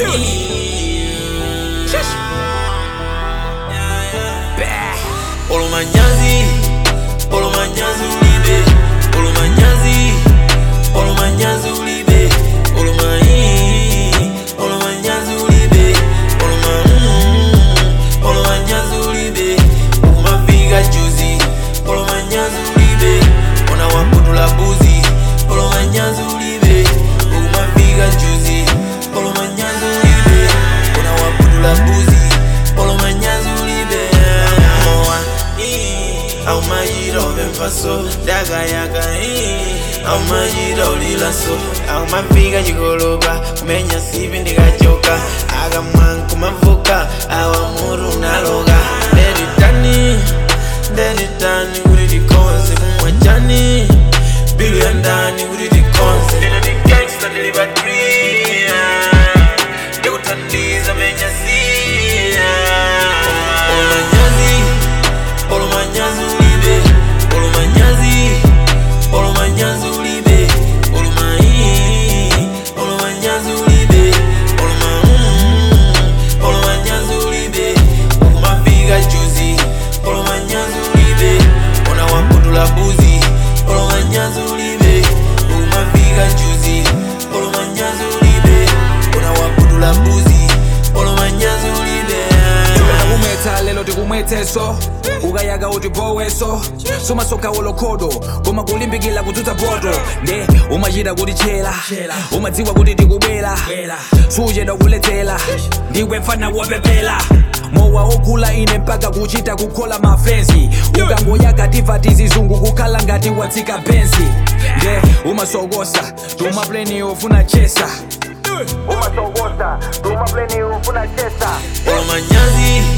Olo manyazi, olo manyazi ulibe, olo manyazi, olo manyazi ulibe, olo mai, olo manyazi ulibe, olo ma, mm, olo manyazi ulibe, ukumafika juzi, olo manyazi ulibe, ona waputula buzi, olo manyazi ulibe, ukumafika juzi, olo manyazi ulibe, ona waputula buzi, olo manyazi ulibe, moa, au majira ovemfaso dagayaka au majira ulilaso au mafika chikolopa kumenya sipi ndikachoka akamwanku mavuka awa muru naloka ndeditani ndeditani kuti tikonze kumwachani bilu ya ndani kuti tikonze ndinodikangsta ndilipatria ndikuthandiza menya siya olomanyazi olomanyazi ulibe olomanyazi olomanyazi ulibe olomai olomanyazi ulibe oloma mm, olomanyazi ulibe ukumafika juzi olomanyazi ulibe ona waputula buzi olomanyazi ulibe ukumafika juzi olomanyazi ulibe ona waputula buzi olomanyazi ulibe kumwetsa lelo tikumwetseso ukayaka uti boweso somasoka wolokhodo koma kulimbikira kudzutsa poto nde umachita kuti chela umadziwa kuti tikubwera suchedwa kuledzera ndiwe mfana wopepera mowa ogula ine mpaka kuchita kukhola mafensi ukangoyaka tiva tizizungu kukhala ngati watsika benzi nde umasokosa tumapleni ufuna chesa umasokosa tumapleni ufuna chesa olomanyazi